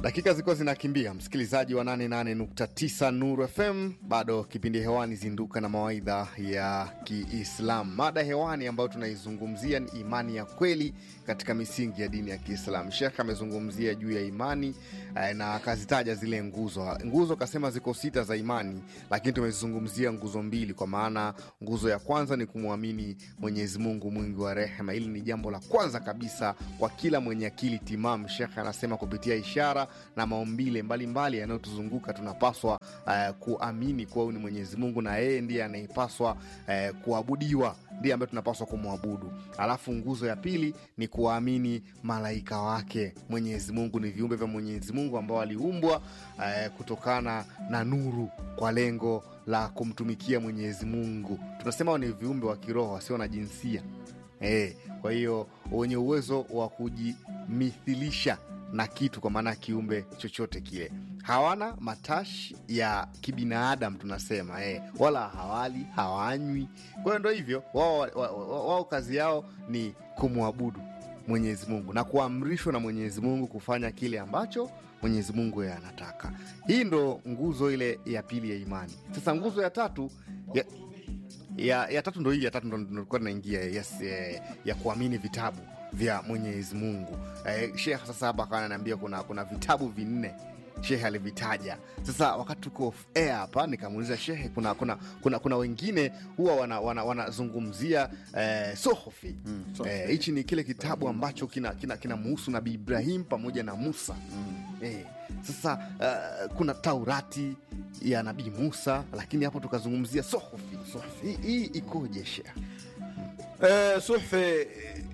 Dakika zilikuwa zinakimbia, msikilizaji wa 88.9 Nuru FM, bado kipindi hewani zinduka na mawaidha ya Kiislamu. Mada hewani ambayo tunaizungumzia ni imani ya kweli katika misingi ya dini ya Kiislamu. Shekh amezungumzia juu ya imani eh, na akazitaja zile nguzo. Nguzo akasema ziko sita za imani, lakini tumezizungumzia nguzo mbili, kwa maana nguzo ya kwanza ni kumwamini Mwenyezi Mungu mwingi wa rehema. Hili ni jambo la kwanza kabisa kwa kila mwenye akili timamu. Shekh anasema kupitia ishara na maumbile mbalimbali yanayotuzunguka tunapaswa uh, kuamini kuwa huyu ni Mwenyezi Mungu na yeye ndiye anayepaswa uh, kuabudiwa, ndiye ambaye tunapaswa kumwabudu. Alafu nguzo ya pili ni kuwaamini malaika wake. Mwenyezi Mungu ni viumbe vya Mwenyezi Mungu ambao waliumbwa uh, kutokana na nuru kwa lengo la kumtumikia Mwenyezi Mungu. Tunasema ni viumbe wa kiroho wasio na jinsia eh, kwa hiyo wenye uwezo wa kujimithilisha na kitu kwa maana ya kiumbe chochote kile. Hawana matashi ya kibinadamu tunasema eh, wala hawali hawanywi. Kwa hiyo ndo hivyo wao, wao, wao kazi yao ni kumwabudu Mwenyezi Mungu na kuamrishwa na Mwenyezi Mungu kufanya kile ambacho Mwenyezi Mungu yeye anataka. Hii ndo nguzo ile ya pili ya imani. Sasa nguzo ya tatu ya, ya, ya tatu ndo hii ya tatu ndo nilikuwa naingia yes, eh, ya kuamini vitabu vya Mwenyezi Mungu. Eh, Shekh sasa hapa akawa ananiambia kuna, kuna vitabu vinne Shehe alivitaja. Sasa wakati tuko off air hapa nikamuuliza Shehe, kuna, kuna, kuna, kuna wengine huwa wanazungumzia wana, wana eh, sohofi hichi mm, eh, ni kile kitabu ambacho kina, kina, kina muhusu Nabii Ibrahim pamoja na Musa mm. eh, sasa uh, kuna Taurati ya Nabii Musa, lakini hapo tukazungumzia sohofi. Hii ikoje Shehe? Eh, suhfi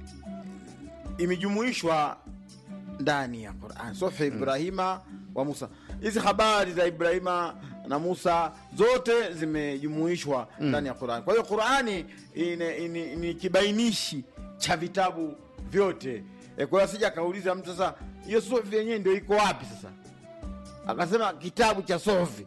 imejumuishwa ndani ya Quran, suhfi Ibrahima wa Musa. Hizi habari za Ibrahima na Musa zote zimejumuishwa ndani ya Qurani. Kwa hiyo Qurani ni kibainishi cha vitabu vyote. E, kwa hiyo asija akauliza mtu sasa, hiyo suhfi yenyewe ndio iko wapi? Sasa akasema kitabu cha suhfi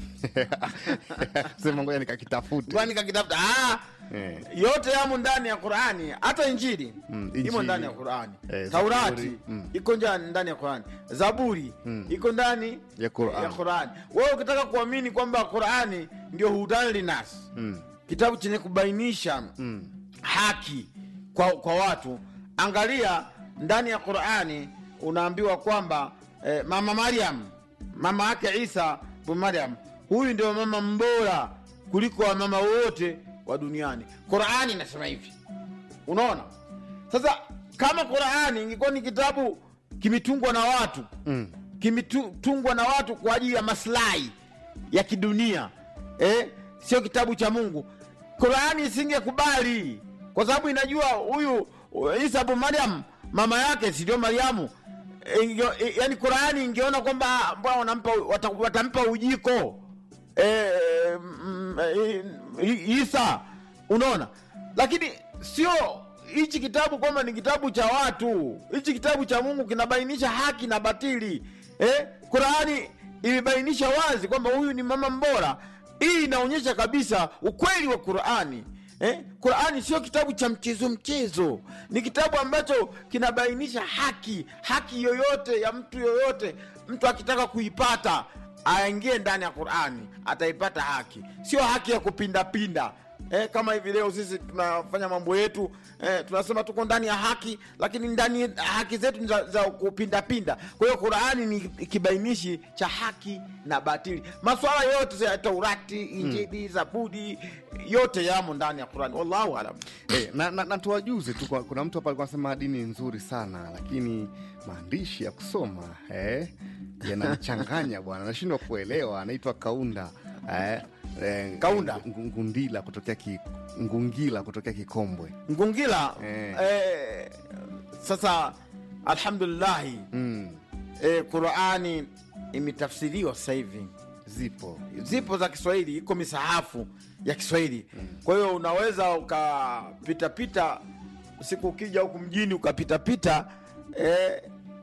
sema ngoja nikakitafute, nikakitafuta. Ah, yeah. Yote yamo ndani ya Qurani, hata Injili mm, imo ndani ya Qurani eh, Taurati mm. iko ndani ya Qurani, Zaburi mm. iko ndani ya Qurani, ya Qurani. Wewe ukitaka kuamini kwamba Qurani ndio hudan linas mm. kitabu chenye kubainisha mm. haki kwa, kwa watu, angalia ndani ya Qurani unaambiwa kwamba eh, mama Maryam mama yake Isa bu Maryam huyu ndio mama mbora kuliko wamama wote wa duniani. Qurani inasema hivi, unaona. Sasa kama Qurani ingekuwa ni kitabu kimetungwa na watu mm. kimetungwa na watu kwa ajili ya maslahi ya kidunia eh, sio kitabu cha Mungu, Qurani isingekubali, kwa sababu inajua huyu Isa bu Maryam mama yake si ndio Mariamu. E, yani Qurani ingeona kwamba wanampa watampa ujiko E, mm, e, Isa, unaona, lakini sio hichi kitabu kwamba ni kitabu cha watu. Hichi kitabu cha Mungu kinabainisha haki na batili eh? Qurani imebainisha wazi kwamba huyu ni mama mbora. Hii inaonyesha kabisa ukweli wa Qurani eh? Qurani sio kitabu cha mchezo mchezo, ni kitabu ambacho kinabainisha haki, haki yoyote ya mtu yoyote, mtu akitaka kuipata aingie ndani ya Qurani ataipata haki, sio haki ya kupindapinda eh, kama hivi leo sisi tunafanya mambo yetu eh, tunasema tuko ndani ya haki, lakini ndani haki zetu ni za, za kupindapinda. Kwa hiyo Qurani ni kibainishi cha haki na batili. Maswala yote ya Taurati, Injili, hmm. Zaburi yote yamo ndani ya Qurani. Wallahu alam. Eh, na, na, na tuwajuze tu, kuna mtu hapa alikuwa anasema dini nzuri sana, lakini maandishi ya kusoma eh, yanachanganya bwana, nashindwa kuelewa. Anaitwa Kaunda eh, eh, Kaunda Ngundila kutokea ki, Ngungila kutokea Kikombwe Ngungila eh. Eh, sasa alhamdulillahi mm. eh, Qurani imetafsiriwa sasa hivi, zipo zipo za Kiswahili, iko misahafu ya Kiswahili mm. kwa hiyo unaweza ukapitapita siku ukija huku mjini ukapitapita eh,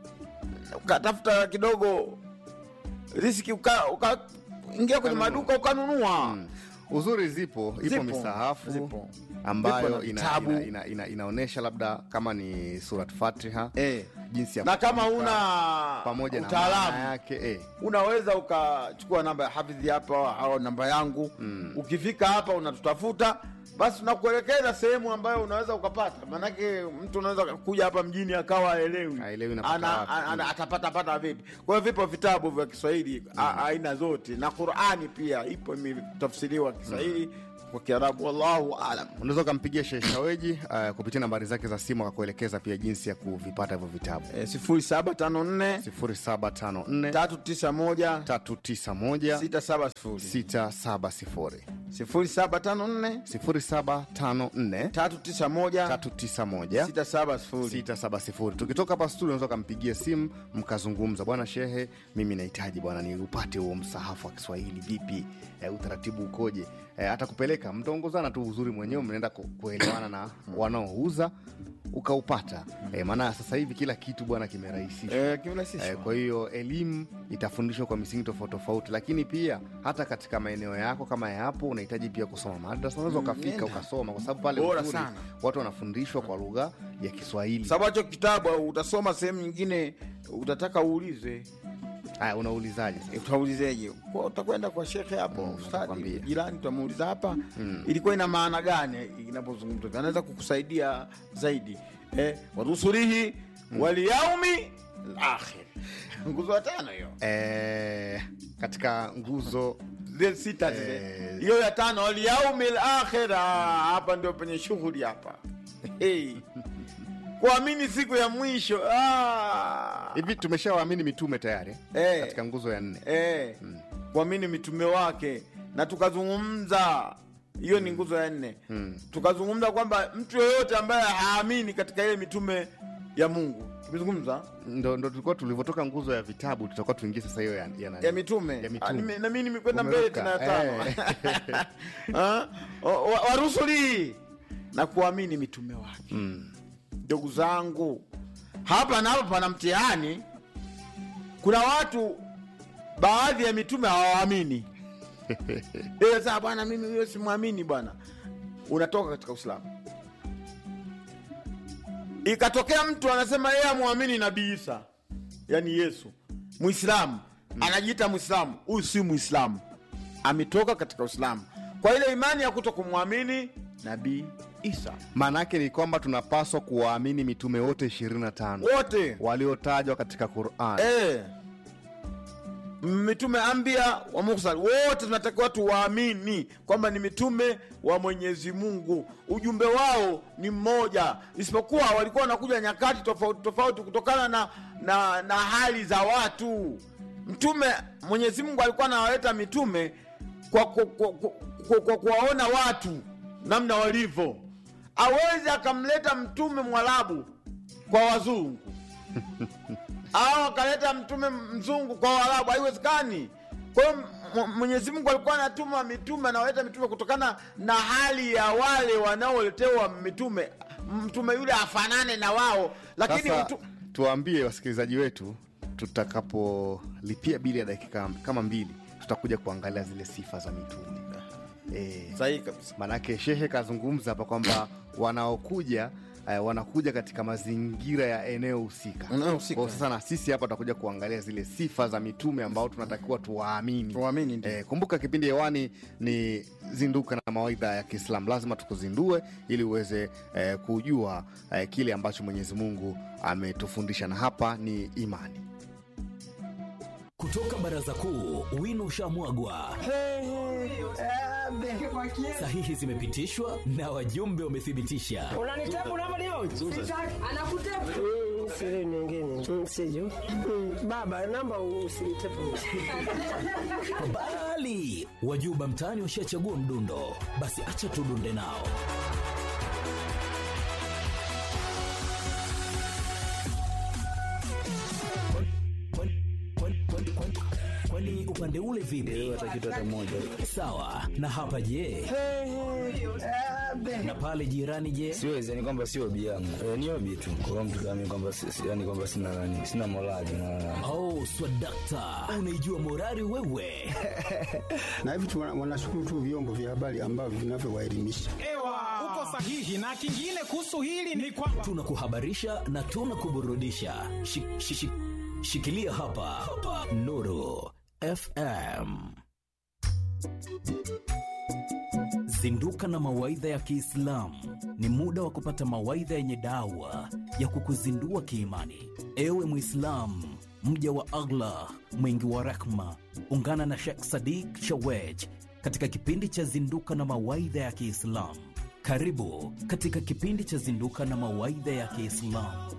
ukatafuta kidogo riski ukaingia uka, kwenye maduka ukanunua mm. Uzuri zipo, ipo Zipo, misahafu zipo. ambayo Zipo na ina, vitabu. ina, ina, ina, inaonyesha labda kama ni surat Fatiha Eh. jinsi ya na kama kutamka, una pamoja na utaalamu maana yake eh. unaweza ukachukua namba ya hafidhi hapa au namba yangu mm. ukifika hapa unatutafuta basi tunakuelekeza sehemu ambayo unaweza ukapata maanake mtu unaweza kuja hapa mjini akawa aelewi Haelewi napata ana, wapi. ana, atapata pata vipi kwa hiyo vipo vitabu vya kiswahili a- aina zote na qurani pia ipo imetafsiriwa kiswahili kwa kiarabu wallahu alam unaweza ukampigia Sheikh Shaweji uh, kupitia nambari zake za simu akakuelekeza pia jinsi ya kuvipata hivyo vitabu Eh, sifuri saba tano nne 0754 tatu tisa moja 391 sita saba sifuri 670 sifuri saba tano nne 0754 tatu tisa moja 391 sita saba sifuri 670 tukitoka hapa studio unaweza ukampigia simu mkazungumza bwana shehe mimi nahitaji bwana niupate huo msahafu wa kiswahili vipi e, utaratibu ukoje e, hata kupeleka mtaongozana tu uzuri mwenyewe mnaenda ku- kuelewana na wanaouza ukaupata e, maana sasa hivi kila kitu bwana kimerahisishwa Eh, kimerahisishwa. Eh, kwa hiyo elimu itafundishwa kwa misingi tofauti tofauti lakini pia hata katika maeneo yako kama yapo unahitaji pia kusoma madrasa unaweza ukafika nenda. ukasoma kwa sababu pale Bora uzuri, sana. watu wanafundishwa kwa lugha ya kiswahili sababu hacho kitabu utasoma sehemu nyingine utataka uulize haya unaulizaje sasa? Eh, utaulizeje Kwa- utakwenda kwa shekhe hapo Mm, ustadi atakwambia. jirani utamuuliza hapa ilikuwa ina maana gani inapozungumzwa hivi? anaweza kukusaidia zaidi eh, warusulihi walyaumi lakhir nguzo ya tano hiyo Eh, katika nguzo zile sita zile Eh. hiyo ya tano walyaumi lakhir hapa ndio penye shughuli hapa hey. kuamini siku ya mwisho ah. hivi tumeshawaamini mitume tayari Eh. katika nguzo ya nne eh, kuamini mitume wake na tukazungumza hiyo ni nguzo ya nne tukazungumza kwamba mtu yeyote ambaye haamini katika ile mitume ya mungu tumezungumza ndo, ndo tulikuwa tulivyotoka nguzo ya vitabu tutakuwa tuingie sasa hiyo ya, ya, nani? ya mitume, Ya mitume. Ah, nime- na mimi nimekwenda mbele Umeruka. tena ya tano Eh. Ah, wa- wa- warusuli na kuamini mitume wake ndugu zangu hapa napo pana mtihani kuna watu baadhi ya mitume hawaamini Eh, sasa bwana mimi huyo simwamini bwana unatoka katika uislamu ikatokea mtu anasema yeye amwamini nabii isa yani yesu mwislamu anajiita mwislamu huyu si mwislamu ametoka katika uislamu kwa ile imani ya kuto kumwamini nabii isa maana yake ni kwamba tunapaswa kuwaamini mitume wote 25 wote waliotajwa katika quran eh, mitume ambia wa mursal wote tunatakiwa tuwaamini kwamba ni mitume wa mwenyezi mungu ujumbe wao ni mmoja isipokuwa walikuwa wanakuja nyakati tofauti tofauti kutokana na, na, na hali za watu mtume mwenyezi mungu alikuwa anawaleta mitume kwa kwa- kwa- kwa- kwa- kwa kuwaona watu namna walivyo awezi akamleta mtume mwarabu kwa wazungu au akaleta mtume mzungu kwa Waarabu, haiwezekani. Kwa hiyo M- Mwenyezi Mungu alikuwa anatuma mitume, anawaleta mitume kutokana na hali ya wale wanaoletewa mitume, mtume yule afanane na wao, lakini sasa mtu... tuwaambie wasikilizaji wetu tutakapolipia bili ya dakika kama mbili tutakuja kuangalia zile sifa za mitume eh, sahihi kabisa. manake shehe kazungumza hapa kwamba wanaokuja eh, wanakuja katika mazingira ya eneo husika Eneo husika. Kwa sasa na sisi hapa tutakuja kuangalia zile sifa za mitume ambao tunatakiwa tuwaamini Tuwaamini, ndio. eh, kumbuka kipindi hewani ni zinduka na mawaidha ya kiislam lazima tukuzindue ili uweze eh, kujua eh, kile ambacho mwenyezi mungu ametufundisha na hapa ni imani kutoka baraza kuu wino ushamwagwa sahihi zimepitishwa na wajumbe wamethibitisha unanitabu namba leo Anakutepa. siri nyingine Mm, siju Mm, baba namba usinitepu bali wajuba mtaani washachagua mdundo basi acha tudunde nao Kwani- kwani- kwani- kwani- kwani upande ule vipi sawa na hapa je na pale jirani je siwezi yani kwamba sio obi yangu e, ni obi tu kwa mtu kama kwamba si- si- yani kwamba sina nani sina morali na oh swadakta unaijua morari wewe na hivi tu wana- wanashukuru tu vyombo vya habari ambavyo vinavyowaelimisha. Ewa, uko sahihi. Na kingine kuhusu hili ni kwamba tunakuhabarisha na tunakuburudisha. Shi- shi- shi- Shikilia hapa, hapa. Nuru FM. Zinduka na mawaidha ya Kiislamu. Ni muda wa kupata mawaidha yenye dawa ya kukuzindua kiimani. Ewe Mwislamu, mja wa Allah mwingi wa rehma, ungana na Sheikh Sadiq Shawej katika kipindi cha Zinduka na mawaidha ya Kiislamu. Karibu katika kipindi cha Zinduka na mawaidha ya Kiislamu.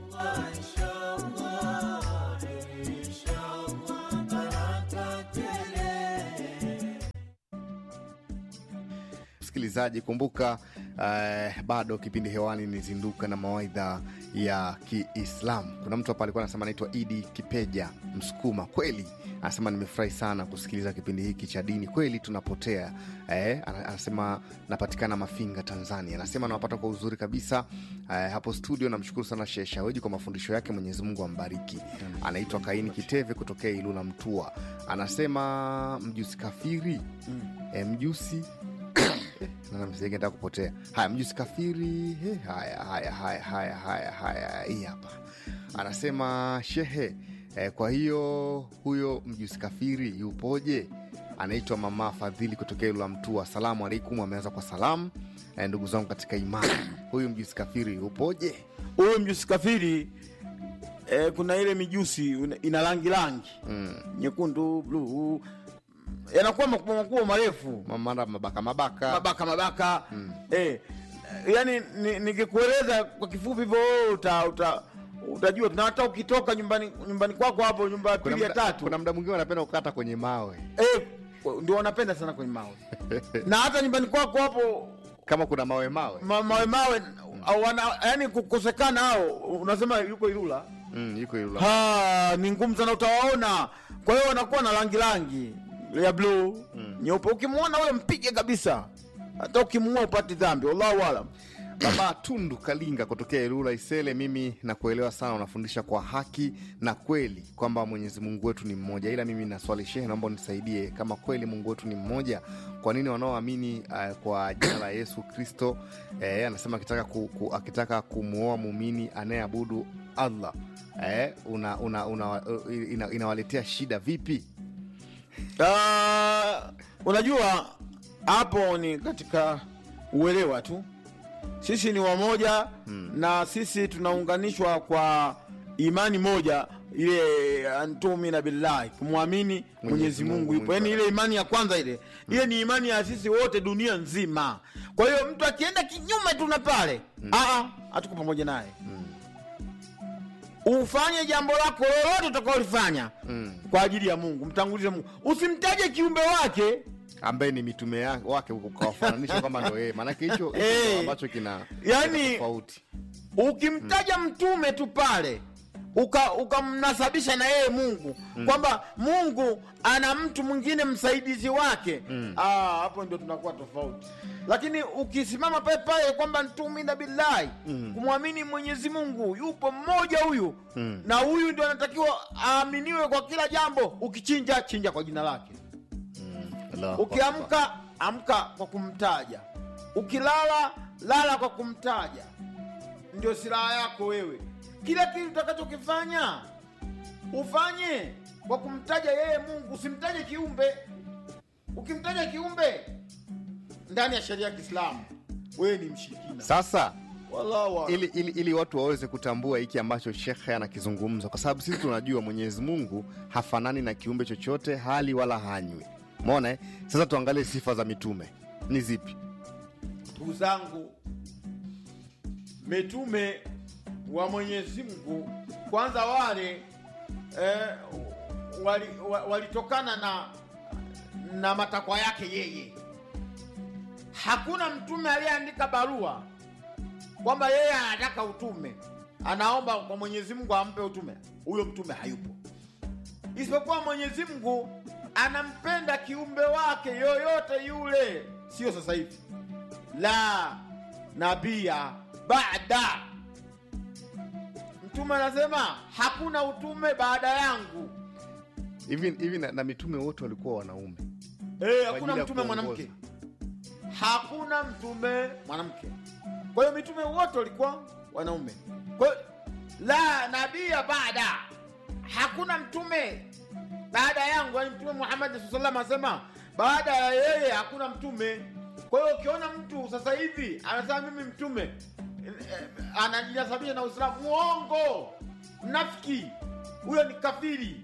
msikilizaji kumbuka uh, bado kipindi hewani ni zinduka na mawaidha ya kiislam kuna mtu hapa alikuwa anasema anaitwa idi kipeja msukuma kweli anasema nimefurahi sana kusikiliza kipindi hiki cha dini kweli tunapotea eh, ana- anasema napatikana mafinga tanzania anasema nawapata kwa uzuri kabisa eh, hapo studio namshukuru sana sheh shaweji kwa mafundisho yake mwenyezi mungu ambariki anaitwa kaini kiteve kutokea ilula mtua anasema mjusi kafiri mm. eh, mjusi Naona msenge nataka kupotea haya mjusi kafiri he, haya haya haya haya haya haya hii hapa anasema shehe eh, kwa hiyo huyo mjusi kafiri yupoje anaitwa mama fadhili kutokea ilula mtua asalamu alaikum ameanza kwa salamu eh, ndugu zangu katika imani huyu mjusi kafiri yupoje huyo mjusi kafiri eh, kuna ile mijusi una- ina rangi rangi mm. nyekundu bluu yanakuwa makubwa makubwa marefu mara mabaka mabaka mabaka mabaka eh, yani ni- nikikueleza kwa kifupi hivyo wewe uta, uta, utajua na hata ukitoka nyumbani nyumbani kwako hapo nyumba ya kuna pili ya mda, tatu kuna mda mwingine wanapenda kukata kwenye mawe eh, ndio wanapenda sana kwenye mawe na hata nyumbani kwako hapo kama kuna mawe mawe ma, mawe mawe au wana, yani kukosekana hao unasema yuko Ilula mm, yuko ilula ha, ni ngumu sana utawaona kwa hiyo wanakuwa na rangi rangi ya bluu nyeupe ukimwona huyo mpige kabisa hata ukimuua upati dhambi wallahu alam baba tundu kalinga kutokea ilula isele mimi nakuelewa sana unafundisha kwa haki na kweli kwamba mwenyezi mungu wetu ni mmoja ila mimi na swali shehe naomba unisaidie kama kweli mungu wetu ni mmoja kwa nini wanaoamini uh, kwa jina la yesu kristo eh, anasema akitaka, ku, ku, akitaka kumwoa muumini anayeabudu allah eh, una, una, una, ina, inawaletea shida vipi Ah, unajua hapo ni katika uelewa tu sisi ni wamoja hmm. na sisi tunaunganishwa kwa imani moja ile antumina billahi kumwamini mwenyezi mungu yupo yaani ile imani ya kwanza ile ile ni imani ya sisi wote dunia nzima kwa hiyo mtu akienda kinyume tu na pale aa hatuko pamoja naye ufanye jambo lako lolote utakaolifanya Mm. kwa ajili ya mungu mtangulize mungu usimtaje kiumbe wake ambaye ni mitume ya- wake ukawafananisha kwamba ndo yeye maanake hicho hicho Eh. ndo ambacho kina Yaani- kina tofauti ukimtaja mtume tu pale uka- ukamnasabisha na yeye mungu kwamba mungu ana mtu mwingine msaidizi wake Ah, hapo ndio tunakuwa tofauti lakini ukisimama pale pale kwamba ntumina billahi kumwamini mwenyezi mungu yupo mmoja huyu na huyu ndio anatakiwa aaminiwe kwa kila jambo ukichinja chinja kwa jina lake Allahu Akbar. ukiamka amka kwa kumtaja ukilala lala kwa kumtaja ndio silaha yako wewe kila kitu utakachokifanya ufanye kwa kumtaja yeye mungu usimtaje kiumbe ukimtaja kiumbe ndani ya sheria ya kiislamu wewe ni mshirikina sasa Wallahu a'lam. ili, ili, ili watu waweze kutambua hiki ambacho shekhe anakizungumza kwa sababu sisi tunajua mwenyezi mungu hafanani na kiumbe chochote hali wala hanywi mona eh? sasa tuangalie sifa za mitume ni zipi ndugu zangu mitume wa mwenyezi mungu kwanza wale eh, walitokana wali walitokana na na matakwa yake yeye hakuna mtume aliyeandika barua kwamba yeye anataka utume anaomba kwa mwenyezi mungu ampe utume huyo mtume hayupo isipokuwa mwenyezi mungu anampenda kiumbe wake yoyote yule sio sasa hivi la nabia baada mtume anasema hakuna utume baada yangu hivi hivi na, na mitume wote walikuwa wanaume Eh, Kwa hakuna ajili ya mtume kuongoza. mwanamke hakuna mtume mwanamke kwa hiyo mitume wote walikuwa wanaume kwa hiyo la nabia baada hakuna mtume baada yangu yani mtume muhammadi saa salam asema baada ya yeye hakuna mtume kwa hiyo ukiona mtu sasa hivi anasema mimi mtume eh, eh, anajinasabisha na uislamu mwongo mnafiki huyo ni kafiri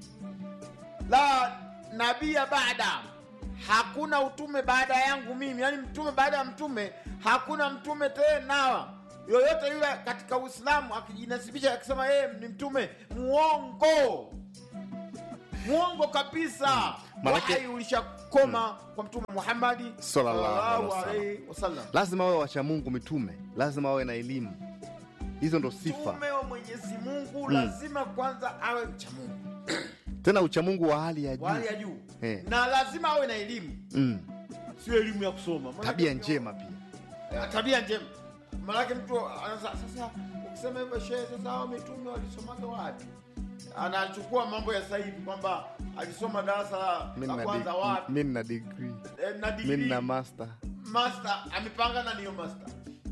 la nabia baada hakuna utume baada yangu mimi yaani mtume baada ya mtume hakuna mtume tena yoyote yule katika uislamu akijinasibisha akisema yeye ni mtume muongo muongo kabisa Manake- wahai ulishakoma kwa mtume muhammadi Sallallahu alaihi wasallam. alaihi wasallam lazima wawe wacha mungu mitume lazima wawe na elimu hizo ndo sifa mtume wa mwenyezi mungu lazima kwanza awe mcha mungu tena uchamungu wa hali ya wa hali juu ya juu Eh. na lazima awe na elimu mm. sio elimu ya kusoma Maana- tabia njema pia Eh, tabia njema maanake mtu anaza sasa ukisema hivyo shehe sasa hao mitume walisomaga wapi anachukua mambo ya sasa hivi kwamba alisoma darasa Mi la nina kwanza dig- wapi mi nina degree eh, na mi degree nina master master amepanga na niyo master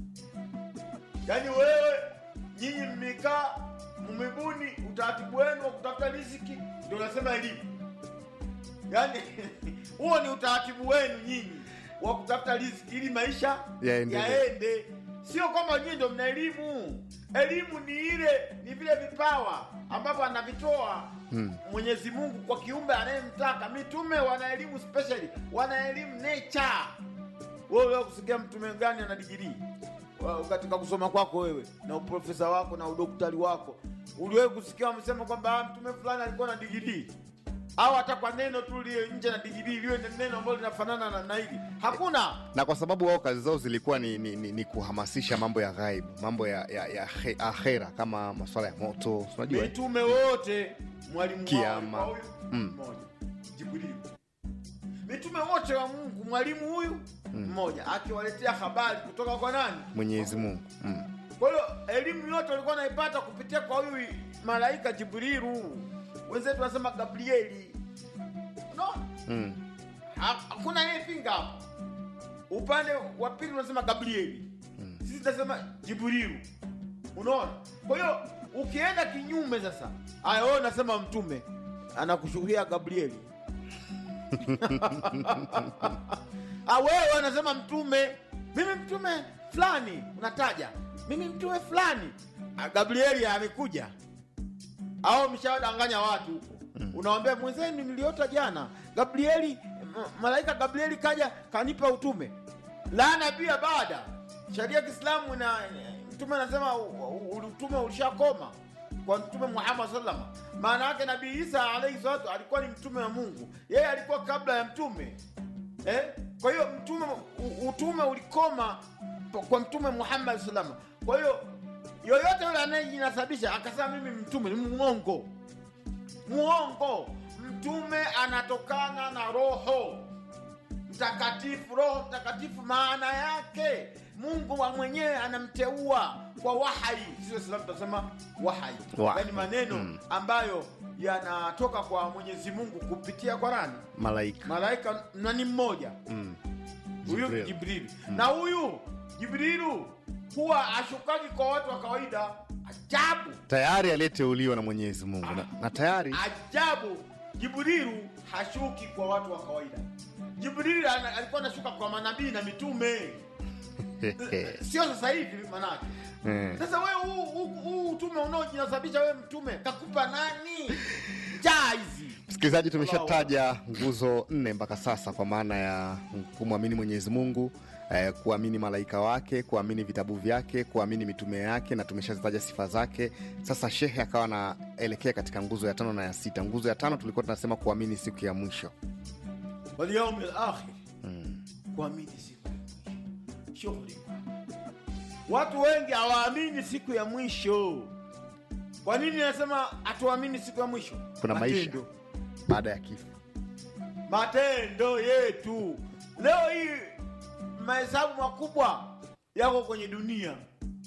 yaani wewe nyinyi mmekaa mmebuni utaratibu wenu wa kutafuta riziki ndio unasema elimu yaani huo ni utaratibu wenu nyinyi wa kutafuta riziki ili maisha Yaendelee. yaende sio kwamba nyinyi ndio mna elimu elimu ni ile ni vile vipawa ambavyo anavitoa Hmm. mwenyezi mungu kwa kiumbe anayemtaka mitume wana elimu specially wana elimu nature wewe leo kusikia mtume gani ana digirii Wa- katika kusoma kwako wewe na uprofesa wako na udoktari wako uliwahi kusikia wamesema kwamba ah, mtume fulani alikuwa na digirii au hata kwa neno tu liye nje na digirii liwe ni neno ambalo linafanana na na hili hakuna na kwa sababu wao kazi zao zilikuwa ni, ni, ni, ni kuhamasisha mambo ya ghaibu mambo ya, ya, ya he- akhera kama maswala ya moto unajua eh? mitume wote mwalimu wao Kiama. alikuwa huyu Mm. mmoja jibrili mitume wote wa mungu mwalimu huyu mmoja akiwaletea habari kutoka kwa nani mwenyezi mungu mm. kwa hiyo elimu yote walikuwa naipata kupitia kwa huyu malaika jibrilu wenzetu wanasema gabrieli unaona Mm. Ha- hakuna anayepinga hapo upande wa pili unasema gabrieli sisi tunasema jibrilu unaona kwa hiyo ukienda kinyume sasa aya wewe unasema mtume anakushughulia gabrieli Ah, wewe anasema mtume mimi mtume fulani unataja mimi mtume fulani Ah, gabrieli amekuja au mshawadanganya watu huko unawambia mwenzenu niliota jana gabrieli m- malaika gabrieli kaja kanipa utume laana pia baada sharia ya kiislamu na mtume anasema u- u- utume ulishakoma kwa mtume muhammad salama maana yake nabii isa alaihi salatu alikuwa ni mtume wa mungu yeye alikuwa kabla ya mtume eh? kwa hiyo mtume u- utume ulikoma po- kwa mtume muhammad salama kwa hiyo yoyote yule anayejinasabisha akasema mimi mtume ni mwongo mwongo mtume anatokana na roho mtakatifu roho mtakatifu maana yake mungu wa mwenyewe anamteua kwa wahai sio islam tunasema wahai Wahai. yaani maneno ambayo yanatoka kwa mwenyezi mungu kupitia kwa nani malaika malaika na ni mmoja mm. huyu Jibril. jibrili na huyu jibrilu huwa ashukagi kwa watu wa kawaida ajabu tayari aliyeteuliwa na mwenyezi mungu na, na tayari ajabu jibrilu hashuki kwa watu wa kawaida jibrilu ana- alikuwa anashuka kwa manabii na mitume sio sasa hivi manake Eh. sasa wewe huu- huu huu utume unaojinasabisha wewe mtume kakupa nani njaa hizi msikilizaji tumeshataja nguzo nne mpaka sasa kwa maana ya kumwamini mwenyezi mungu eh, kuamini malaika wake kuamini vitabu vyake kuamini mitume yake na tumeshazitaja sifa zake sasa shehe akawa anaelekea katika nguzo ya tano na ya sita nguzo ya tano tulikuwa tunasema kuamini siku ya mwisho walyaumi lakhir kuamini siku ya mwisho shughuli watu wengi hawaamini siku ya mwisho kwa nini nasema hatuamini siku ya mwisho kuna maisha Matendo. baada ya kifo matendo yetu leo hii mahesabu makubwa yako kwenye dunia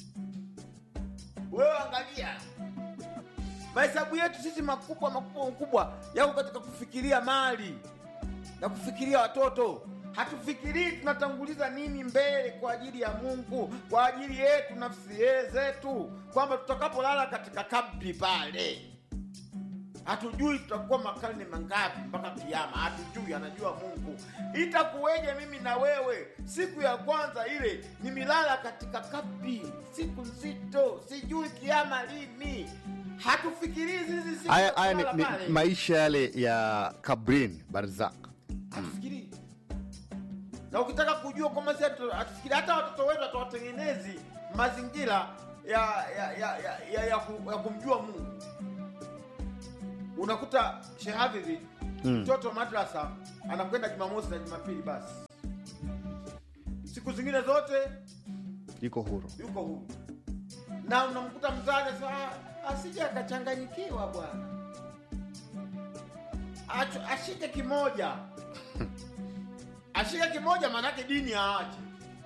wewe angalia mahesabu yetu sisi makubwa makubwa makubwa yako katika kufikiria mali na kufikiria watoto hatufikirii tunatanguliza nini mbele kwa ajili ya mungu kwa ajili yetu nafsi zetu kwamba tutakapolala katika kabri pale hatujui tutakuwa makarne mangapi mpaka kiama hatujui anajua mungu itakuweje mimi na wewe siku ya kwanza ile nimelala katika kabri siku nzito sijui kiama lini hatufikirii hizi siku haya za haya ni, kulala ni pale. maisha yale ya kabrin barzak hatufikirii na ukitaka kujua kwamba si hatu- hatufikirii hata watoto wetu hatuwatengenezi mazingira ya ya ya, ya, ya, ya, ku- ya kumjua mungu unakuta shehafidhi mtoto madrasa anakwenda jumamosi na jumapili basi siku zingine zote iko huru yuko huru na unamkuta mzazi saa asije akachanganyikiwa bwana Acho- ashike kimoja ashike kimoja maanake dini aache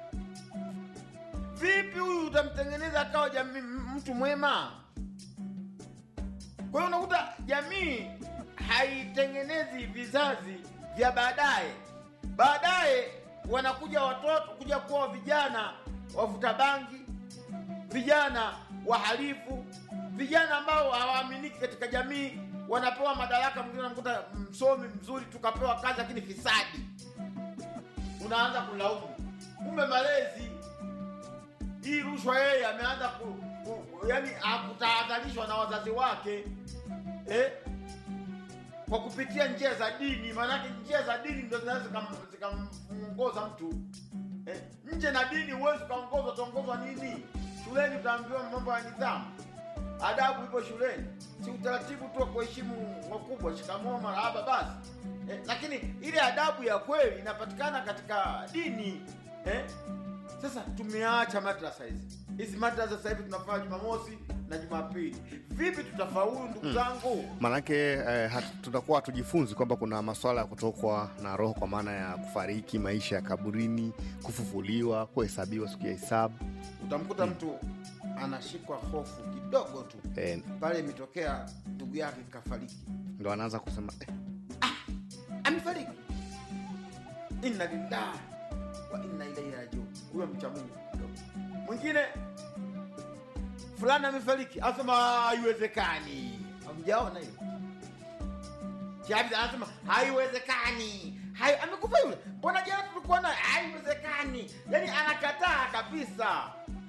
vipi huyu utamtengeneza akawa jamii mtu mwema kwa hiyo unakuta jamii haitengenezi vizazi vya baadaye baadaye wanakuja watoto kuja kuwa vijana wavuta bangi vijana wahalifu vijana ambao hawaaminiki katika jamii wanapewa madaraka mwingine unakuta msomi mzuri tukapewa kazi lakini fisadi unaanza kulaumu kumbe malezi hii rushwa yeye ameanza ku, ku, yani akutahadharishwa na wazazi wake eh? kwa kupitia njia za dini maanake njia za dini ndo zinaweza zikam- zikamongoza mtu eh? nje na dini huwezi ukaongozwa utaongozwa nini shuleni utaambiwa mambo ya nidhamu adabu ipo shuleni si utaratibu tu wa kuheshimu wakubwa shikamoo marahaba basi eh, lakini ile adabu ya kweli inapatikana katika dini eh? sasa tumeacha madrasa hizi hizi madrasa sasa hivi tunafanya jumamosi na jumapili vipi tutafaulu ndugu zangu maanake eh, hat- tutakuwa hatujifunzi kwamba kuna maswala ya kutokwa na roho kwa maana ya kufariki maisha ya kaburini kufufuliwa kuhesabiwa siku ya hisabu utamkuta mtu anashikwa hofu kidogo tu eh, pale imetokea ndugu yake kafariki ndo anaanza kusema eh, amefariki inna lillahi wa inna ilaihi rajiun huyo mcha mungu kidogo. mwingine fulani amefariki anasema haiwezekani amjaona hiyo Kiabida anasema haiwezekani Hai, amekufa yule mbona jana tulikuwa naye haiwezekani yaani anakataa kabisa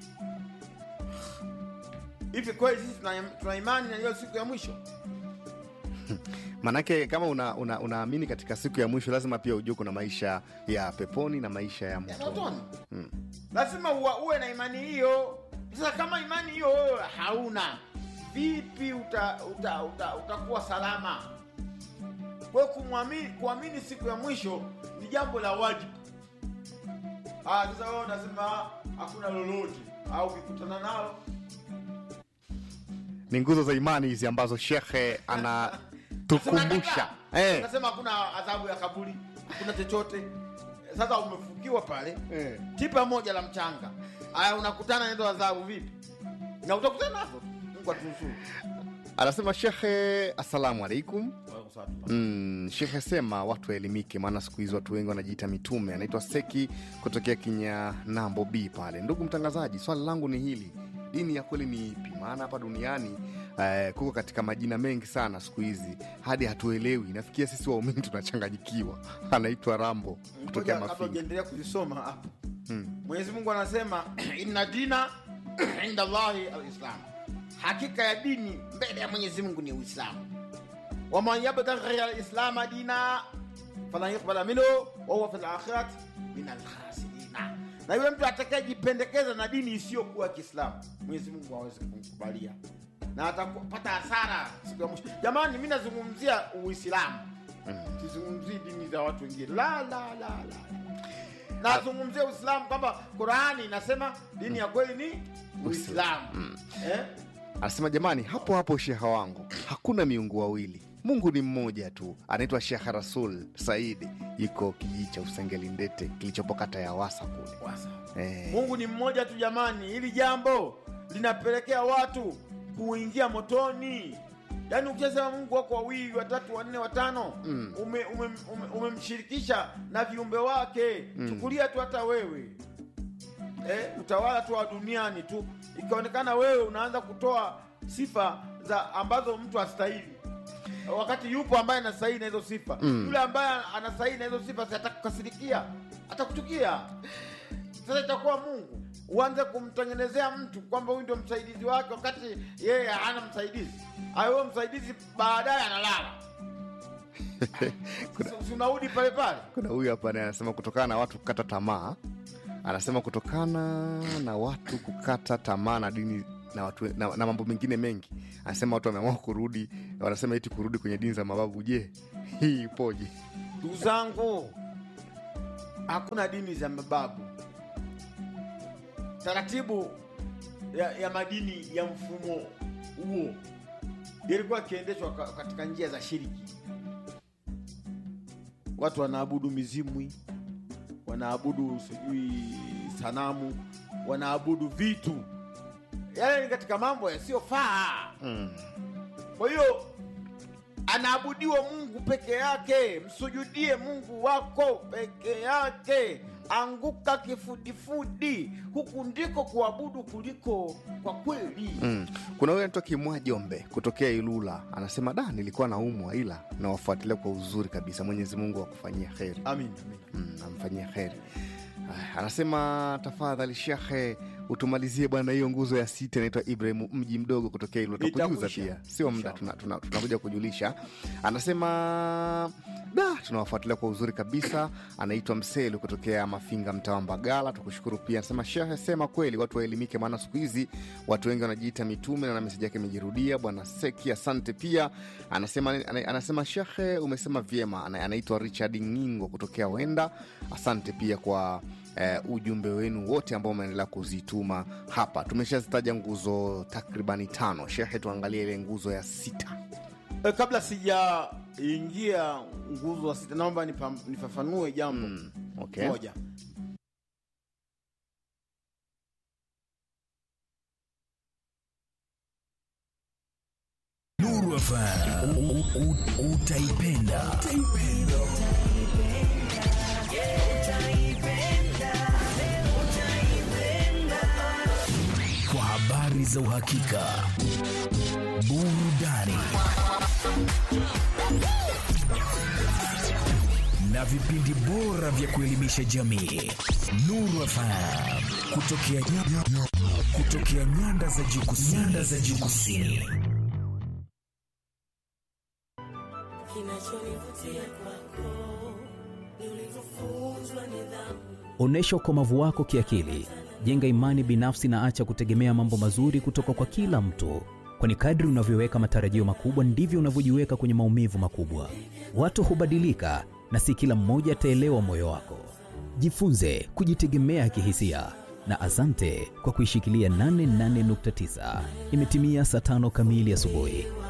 hivi kweli sisi tuna, tuna imani na hiyo siku ya mwisho maanake kama unaamini una, unaamini katika siku ya mwisho lazima pia ujue kuna maisha ya peponi na maisha ya ya motoni motoni lazima uwa, uwe na imani hiyo sasa kama imani hiyo wewe hauna vipi utakuwa uta, uta, utakuwa salama kwa hiyo kumwamini kuamini siku ya mwisho ni jambo la wajibu Ah, sasa wewe unasema hakuna lolote au ukikutana nalo ni nguzo za imani hizi ambazo shekhe anatukumbusha eh, nasema hakuna adhabu ya kaburi hakuna chochote sasa umefukiwa pale eh. tipa moja la mchanga aya unakutana nazo adhabu vipi na utakutana nazo mungu atunusuru anasema shekhe assalamu alaikum Mm, shekhe sema watu waelimike, maana siku hizi watu wengi wanajiita mitume. Anaitwa Seki kutokea Kinyanambo B pale. Ndugu mtangazaji, swali langu ni hili, dini ya kweli ni ipi? Maana hapa duniani eh, kuko katika majina mengi sana siku hizi hadi hatuelewi. Nafikia sisi waumini tunachanganyikiwa. Anaitwa Rambo kutokea kabla Mafinga. ujaendelea kuzisoma hapo mwenyezi mungu anasema inna dina inda llahi alislam hakika ya dini mbele ya mwenyezi mungu ni uislamu waman yabtaghi ghaira lislama dina falan yuqbala minhu wahuwa fi lakhirati min alkhasirina na yule mtu atakayejipendekeza na dini isiyokuwa kiislamu mwenyezi mungu awezi kumkubalia na atapata hasara siku ya mwisho jamani mi nazungumzia uislamu sizungumzii dini za watu wengine la la la la nazungumzia uislamu kwamba qurani inasema dini ya kweli ni uislamu eh? Anasema jamani, hapo hapo sheha wangu, hakuna miungu wawili, Mungu ni mmoja tu. Anaitwa Shekh Rasul Saidi, yuko kijiji cha Usengeli Ndete kilichopo kata ya Wasa kule. Wasa. Eh, mungu ni mmoja tu jamani hili jambo linapelekea watu kuingia motoni yaani ukishasema mungu wako wawili watatu wanne watano Mm. ume- ume- ume- umemshirikisha na viumbe wake chukulia tu hata wewe eh, utawala tu wa duniani tu ikaonekana wewe unaanza kutoa sifa za ambazo mtu astahili wakati yupo ambaye anastahili na hizo sifa Mm. yule ambaye anastahili na hizo sifa si atakukasirikia atakuchukia sasa itakuwa mungu uanze kumtengenezea mtu kwamba huyu ndio msaidizi wake wakati yeye hana msaidizi ayo msaidizi baadaye analala Si- si unarudi pale pale kuna huyu hapa naye anasema kutokana na watu kukata tamaa anasema kutokana na watu kukata tamaa na dini na, watu, na, na mambo mengine mengi anasema watu wameamua kurudi wanasema iti kurudi kwenye dini za mababu je hii ipoje ndugu zangu hakuna dini za mababu taratibu ya, ya madini ya mfumo huo yalikuwa yakiendeshwa ka- katika njia za shiriki watu wanaabudu mizimwi wanaabudu sijui sanamu wanaabudu vitu yale ni katika mambo yasiyofaa mm. kwa hiyo anaabudiwa mungu peke yake msujudie mungu wako peke yake anguka kifudifudi huku ndiko kuabudu kuliko kwa kweli Mm. kuna huyu anaitwa kimwa jombe kutokea ilula anasema da nilikuwa naumwa ila nawafuatilia kwa uzuri kabisa mwenyezi mungu akufanyia kheri amin, amin. mm, amfanyia kheri Aya, anasema tafadhali shekhe utumalizie bwana hiyo nguzo ya sita inaitwa ibrahimu mji mdogo kutokea ilo takujuza Itakwisha. pia sio muda Inshallah. tunakuja tuna, tunakuja kujulisha anasema da tunawafuatilia kwa uzuri kabisa anaitwa mselu kutokea mafinga mtaa wa mbagala tukushukuru pia anasema shehe sema kweli watu waelimike maana siku hizi watu wengi wanajiita mitume na meseji yake imejirudia bwana seki asante pia anasema ana- anasema shehe umesema vyema Ana- anaitwa richard ngingo kutokea wenda asante pia kwa eh, ujumbe wenu wote ambao umeendelea kuzituma hapa tumeshazitaja nguzo takribani tano shehe tuangalie ile nguzo ya sita E, kabla sijaingia nguzo wa sita naomba nipa- nifafanue jambo mm. okay. moja Nuru FM U- u- u- utaipenda. Kwa habari za uhakika, burudani na vipindi bora vya kuelimisha jamii. Nuru FM kutokea, kutokea nyanda za juu kusini. Nyanda za juu kusini. Onyesha ukomavu wako kiakili, jenga imani binafsi na acha kutegemea mambo mazuri kutoka kwa kila mtu, kwani kadri unavyoweka matarajio makubwa ndivyo unavyojiweka kwenye maumivu makubwa. Watu hubadilika na si kila mmoja ataelewa moyo wako. Jifunze kujitegemea kihisia na asante kwa kuishikilia 88.9. Imetimia saa tano kamili asubuhi.